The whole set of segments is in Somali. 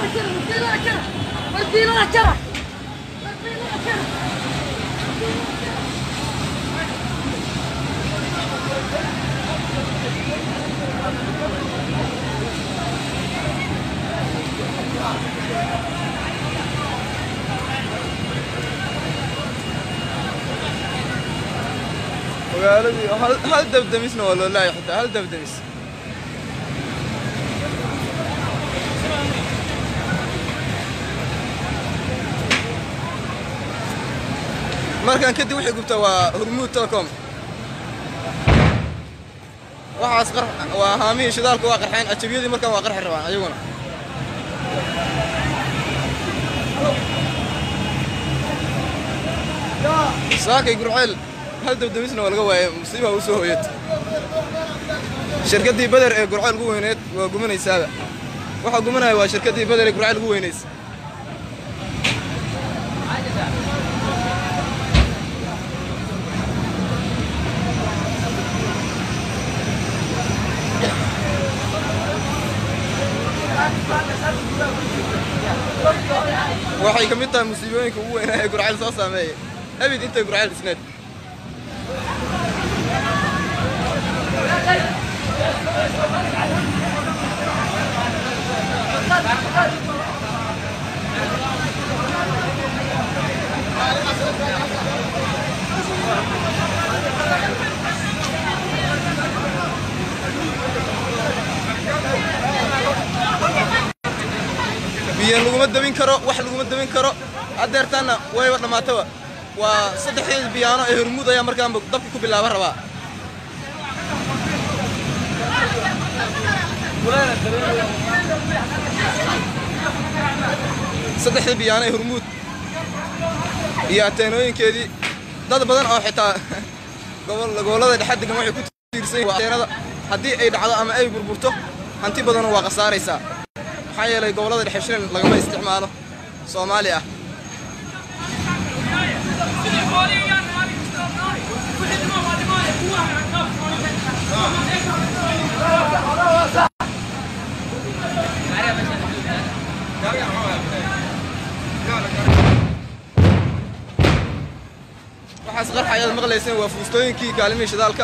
magaaladii hal hal dabdamisna waa loo laayay xitaa hal dabdamis markan kadib waxay gubtaa waa hormuud telecom waxaas qar waa haamihii shidaalka waa qarxeen ajabiyadii markaan waa qarxi rabaan ayaguna saakay gurceel hal dabdamisna waa laga waayay musiibaa u soo hooyad shirkaddii beder ee gurceel ugu weyneed waa gumanaysaaba waxaa gumanaya waa shirkaddii beder ee gurceel ugu weynaysa waxay ka mid tahay musiibooyinka ugu weynaa ee gurceel soo saameeyay abid intay gurceel dhisneed biyo laguma dabin karo wax laguma dabin karo haddeertaanna wayba dhammaataba waa saddexdeeda biyaano ee hormuud ayaa markaanba dabka ku bilaaba rabaa saddexda biyaano ee hormuud iyo ateenooyinkeedii dad badan oo xitaa gobol gobollada dhexe degan waxay ku tiirsan yihiin ateenada haddii ay dhacdo ama ay burburto hanti badanoo waa khasaaraysaa maxaa yeelay gobollada dhexe shilin lagama isticmaalo soomaali ah waxaas qarxa ayaad maqlayseen waa fuustooyinkii kaalimihii shidaalka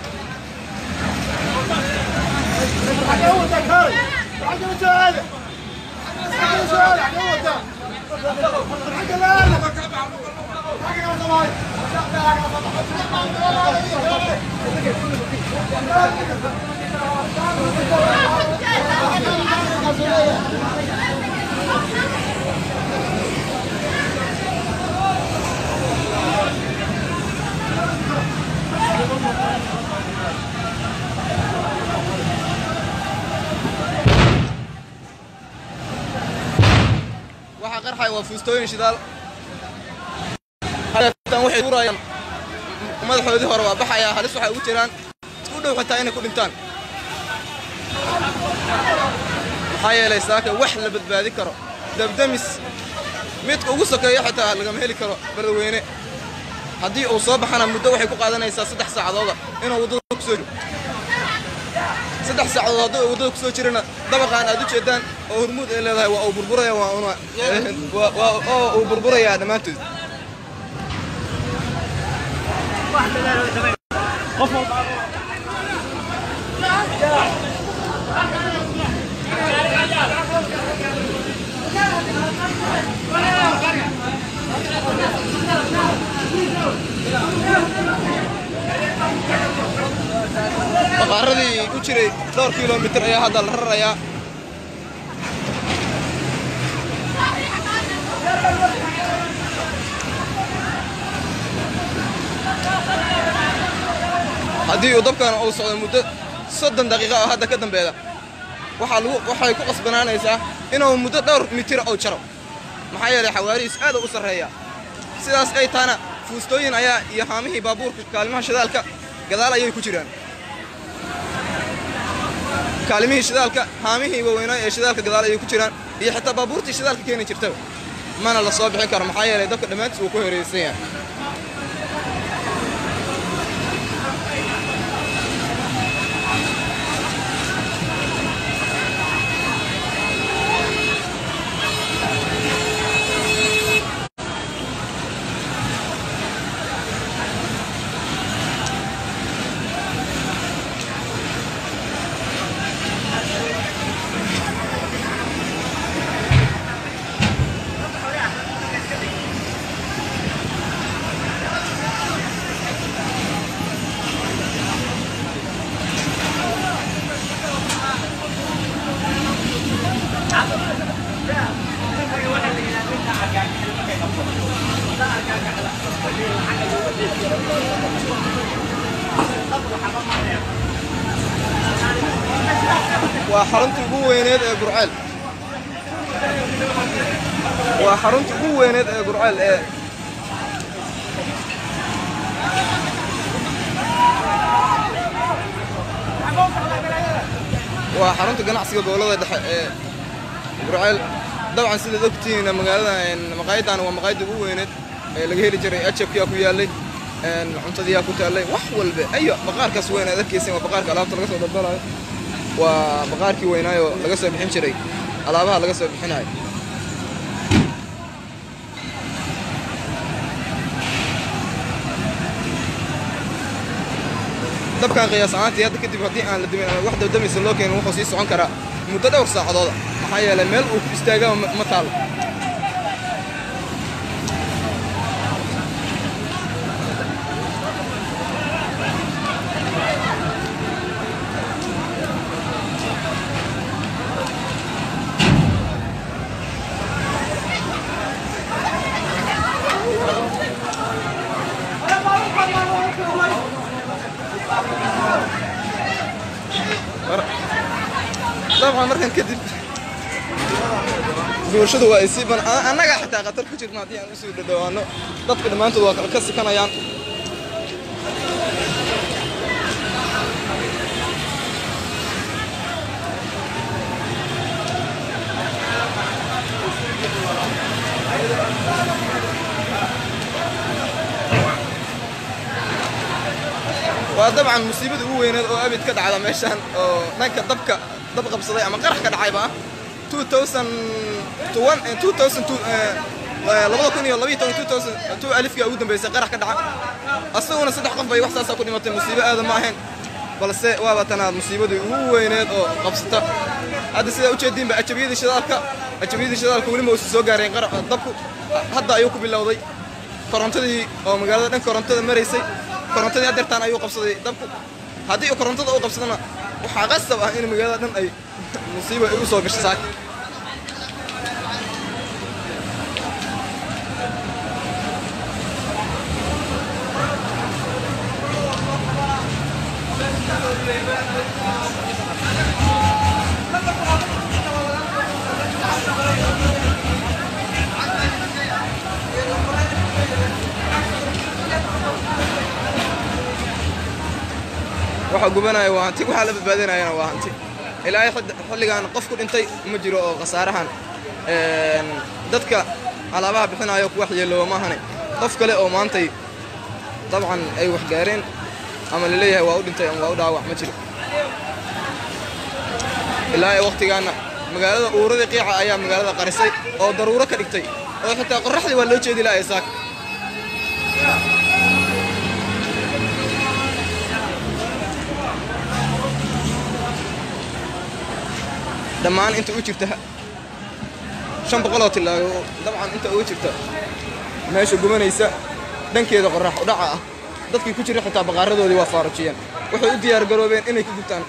waxaa qarxaya waa fuustooyin shidaal hadeertan waxay tuurayaan madaxoodii hore waa baxayaa halis waxay ugu jiraan u dhow xitaa inay ku dhintaan maxaa yeelay saaka wax la badbaadi karo dabdamis midka ugu sokeeya xitaa lagama heli karo beledweyne haddii uu soo baxana muddo waxay ku qaadanaysaa saddex saacadooda inuu waddada ku soo jiro saddex saacadood haddii uu waddada ku soo jirana dabaqaan aad u jeedaan oo hormuud ay leedahay waa uu burburaya waa una waa- waa- oo uu burburayaa dhammaantood baqaaradii u jiray dhowr kilomitir ayaa hadda la rarayaa haddii uu dabkan uu socdo muddo soddon daqiiqa oo hadda ka dambeeda waxaa lagu waxay ku qasbanaanaysaa inuu muddo dhowr mitir uu jaro maxaa yeelay xawaarihiis aad u sarreeya sidaas ay tahana fuustooyin ayaa iyo haamihii baabuurka kaalimaha shidaalka gadaal ayay ku jiraan kaalimihii shidaalka haamihii waaweynaa ee shidaalka gadaal ayay ku jiraan iyo xitaa baabuurtii shidaalka keeni jirtaba mana la soo bixin karo maxaa yeelay dabka dhammaantiis uu ku horeysan yahay waa xaruntii ugu weyneed ee gurceel waa xaruntii ugu weyneed ee gurceel ee waa xarunta ganacsiga gobolada dhexe ee gurceel dabcan sidaad ogtihiin magaalada maqaayadan waa maqaayadda ugu weyneed ee laga heli jiray ajabkiyaa ku yaallay cuntadiyaa ku taallay wax walba ayo baqaarkaas weyn aad arkaysin waa baqaarka alaabta laga soo daldalayo waa baqaarkii weynaayo laga soo bixin jiray alaabaha laga soo bixinayo dabkan qiyaas ahaantii hadda kadib haddii aan la dimin ama wax dabdamaysa loo keenin wuxuu sii socon karaa muddo dhowr saacadooda maxaa yeelay meel uu ku istaagaba ma taalo dabcan markan kadib bulshadu waa ay sii ban annaga xitaa khatar ku jirna haddii aan usii dhadhawaano dadka dhammaantood waa ka sikanayaan waa dabcan musiibada ugu weyneed oo abid ka dhacda meeshaan oo dhanka dabka dab qabsaday ama qarax ka dhacayba ah labada kun iyo labiyo toban two alifkii ugu dambeysay qarax ka dhaca asaguna saddex qof bay wax saasaa ku dhimatay musiibo aada ma ahayn balse waaba tanaad musiibadii ugu weyneed oo qabsata hadda sidaa ujeediinba ajabiyadii shidaalka ajabiyadii shidaalka weli ma uusan soo gaareen dabku hadda ayuu ku bilowday korontadii oo magaalada dhan korontada maraysay korontadii adeertaan ayuu qabsaday dabku haddii korontada u qabsadana waxaa qasab ah in magaalada dhan ay musiiba ay u soo gasho saak waxa gubanaya waa hanti waxaa la badbaadinayana waa hanti ilaahay xilligan qof ku dhintay ma jiro oo khasaarahan dadka alaabaha bixinayo ku waxyeelooba maahane qof kale oo maantay dabcan ay wax gaareen ama laleeyahay waa u dhintay ama waa u dhaawac ma jiro ilaahay wakhtigaana magaalada uuradii qiica ayaa magaalada qarisay oo daruuro ka dhigtay oo xitaa qorraxdii waa loo jeedi lahay saak dhammaan inta u jirta shan boqoloo tilaago dabcan inta uga jirta meesha gubanaysa dhankeeda qorrax udhaca ah dadkii ku jira xitaa baqaaradoodii waa faarujiyeen waxay u diyaar garoobeen inay ku gubtaan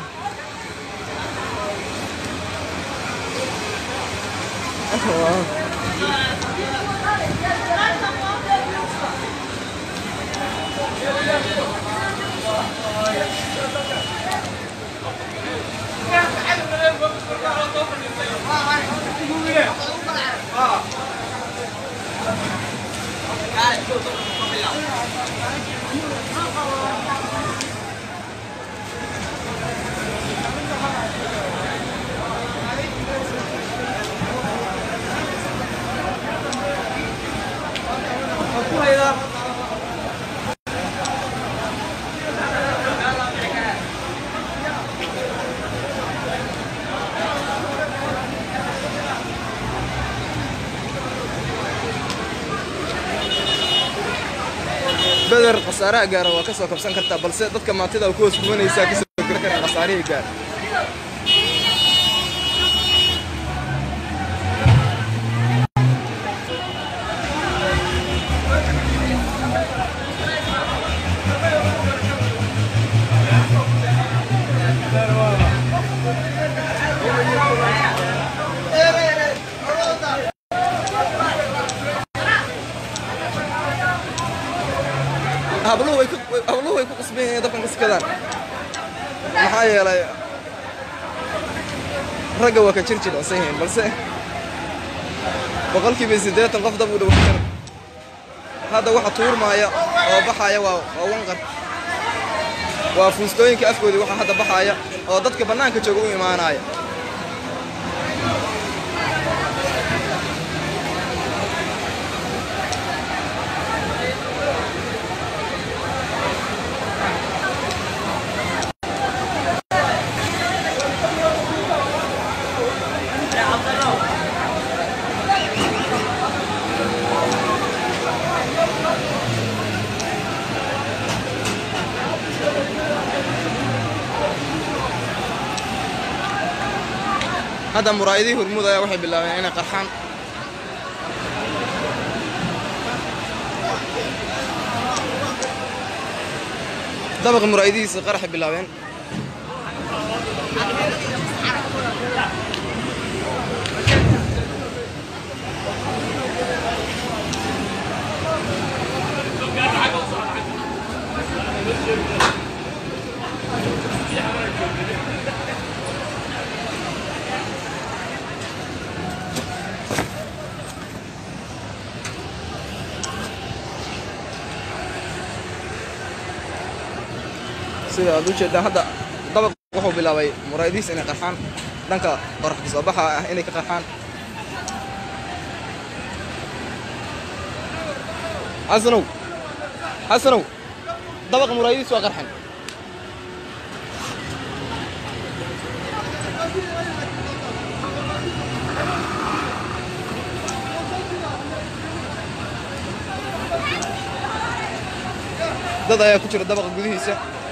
beder khasaaraha gaara waa ka soo kabsan kartaa balse dadka maantida ku hoos gubanaysaa ka soo geli karaan khasaarihii gaara habluhu way ku habluhu way ku qasban yihiin dabkan ka sikadaan maxaa yeelay ragga waa ka jir jilicsan yihiin balse boqolkiiba siddeetan qof dab u dhow kara hadda waxa tuurmaaya oo baxaaya waa waa wanqar waa fuustooyinka afkoodii waxa hadda baxaaya oo dadka bannaanka jooga u imaanaya hadda muraayadihii hormuud ayaa waxay bilaabeen inay qarxaan dabaqa muraayadihiisa qaraxay bilaabeen sida aad u jeedaan hadda dabaq wuxuu bilaabay muraayadihiisa inay qarxaan dhanka qorax kasoo baxa ah inay ka qarxaan xasanow xasanow dabaqa muraayadihiisa waa qarxan dad ayaa ku jira dabaqa gudihiisa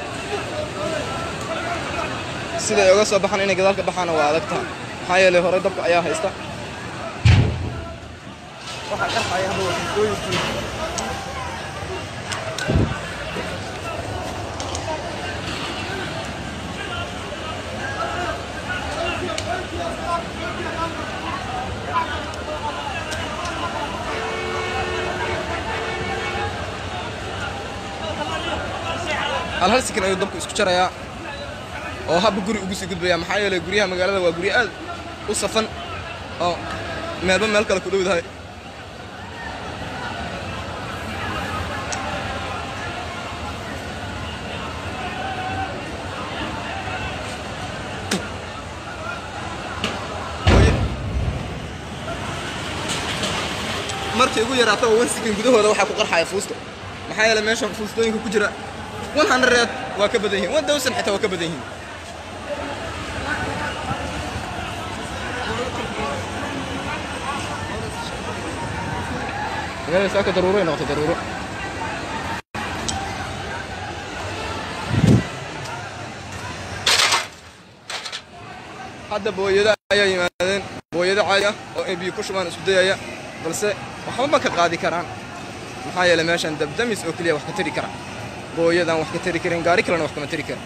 siday oga soo baxaan inay gadaal ka baxaana waa adag tahay maxaa yeelay hore dabka ayaa haysta waxaa qarxaya hadda waa fuustooyinkii hal hal sikin ayuu dabku isku jarayaa oo habba guri ugu sii gudbaya maxaa yeelay guryaha magaalada waa guryo aad u safan oo meelba meel kale ku dhowdahay markay ugu yaraato oo wansigan gudahooda waxaa ku qarxaya fuusto maxaa yeelay meesha fuustooyinka ku jira one hundred waa ka badan yihiin one thousand xitaa waa ka badan yihiin magaalada saaka daruuro ay noqotay daruuro hadda booyada ayaa yimaadeen booyado caadi ah oo ay biyo ku shubaan isku dayaya balse waxba ma ka qaadi karaan maxaa yeelay meeshan dabdamis oo keliya wax ka tari kara booyadaan wax ka tari karin gaari kalena wax kama tari karin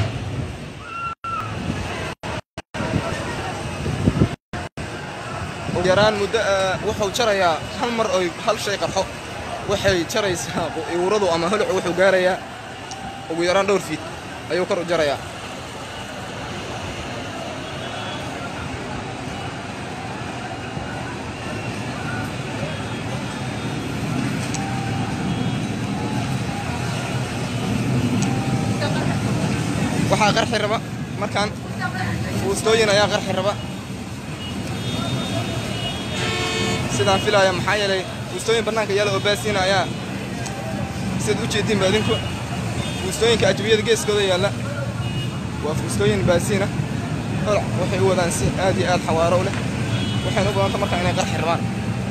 ugu yaraan muddo wuxuu jarayaa hal mar oy hal shay qarxo waxay jaraysaa iwradu ama holocu wuxuu gaarayaa ugu yaraan dhowr fiid ayuu kor u jarayaa waxaa qarxi raba markaan fuustooyin ayaa qarxi raba sidaan filaaya maxaa yeelay fuustooyin bannaanka yaala oo baasiina ayaa sidaad u jeediinba adinku fuustooyinka ajbiyada geeskooda yaalla waa fuustooyin baasiina holac waxay u wadaan si aad iyo aad xawaaro u leh waxayna u badanta markaa inay qarxi rabaan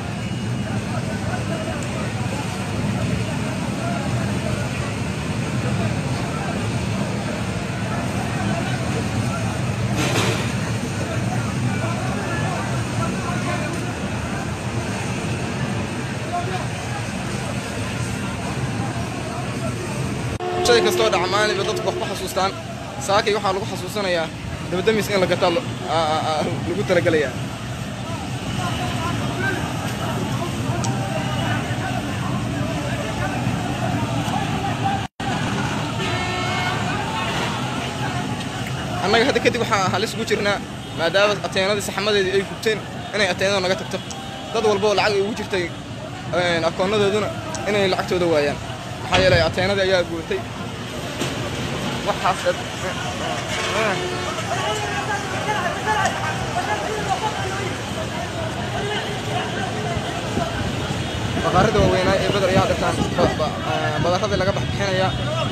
shay kastoo dhaca maalinba dadku wax ku xasuustaan saakay waxaa lagu xasuusanayaa dabadamis in la gataa lagu talagelayaa annaga hadda kadib waxaa halis ugu jirnaa maadaama ateenadii saxmadeedii ay gubteen inay ateenada naga tagto dad walba oo lacag ay ugu jirtay akoonadooduna inay lacagtooda waayaan maxaa yeelay ateenadii ayaa guurtay waxaas baqaarada waaweynaa ee badar ayaa dhirtaan badaradii laga baxbixinaya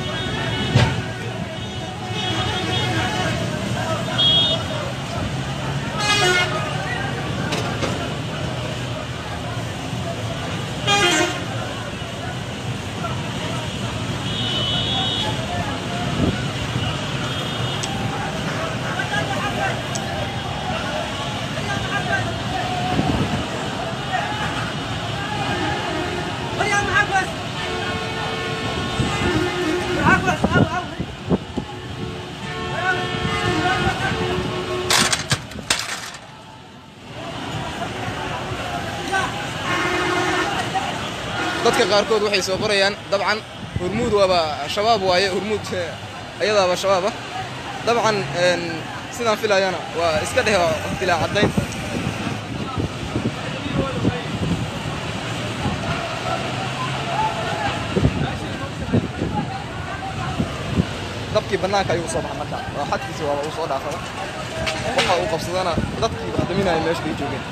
dadka qaarkood waxay soo qorayaan dabcan hurmuud waaba shabaab waaye hurmuud ayadaaba shabaaba dabcan sidaan filayana waa iska dheh dilaa caddayn dabkii bannaanka ayuu usoo baxay marka waa xadkiisi waaba uu soo dhaafada waxa uu qabsadana dadkii daminaya meesha bay joogeen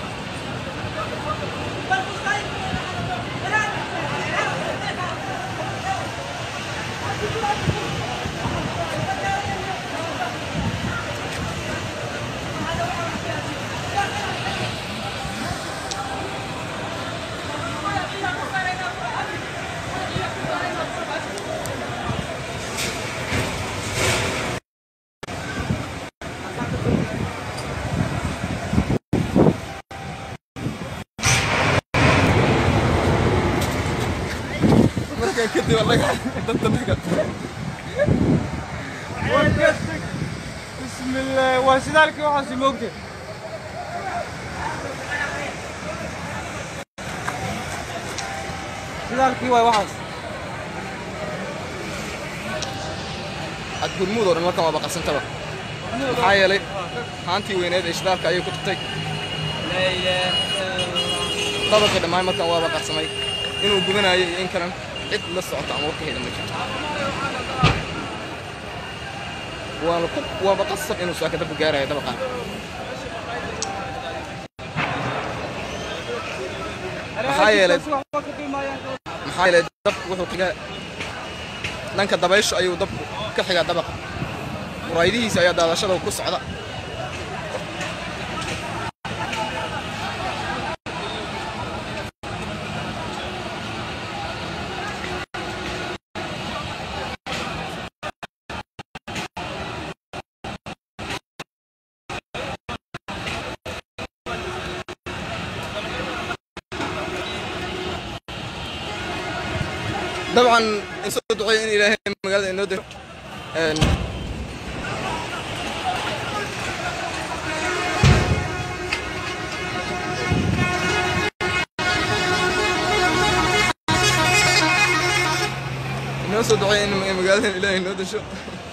markaan kadib anaga danta naga بسم الله وسدالك وحاسي موقتي سدالكي واي وحاس had hurmuud oo dhan markan waa baqarsantaba maxaa yeelay haantii weyneed ee shidaalka ayay ku tagtay لا اله الا الله dabaqii dhammaan markan waa baqarsamay inuu gubanayo iyo in kalan cid la socota ama warkaheeda ma jirto waana ku waa baqasab inuu saaka dabku gaarayo dabaqan maxaa yeelay maxaa yeelay dabku wuxuu kaga dhanka dabaysha ayuu dabku ka xigaa dabaqa muraayidihiisa ayaa daadashada ku socda dabcan in soo duceeyo in ilaahay magaalada inoo diro Een, inoo soo duceeyo in magaalada ilaahay inoo dasho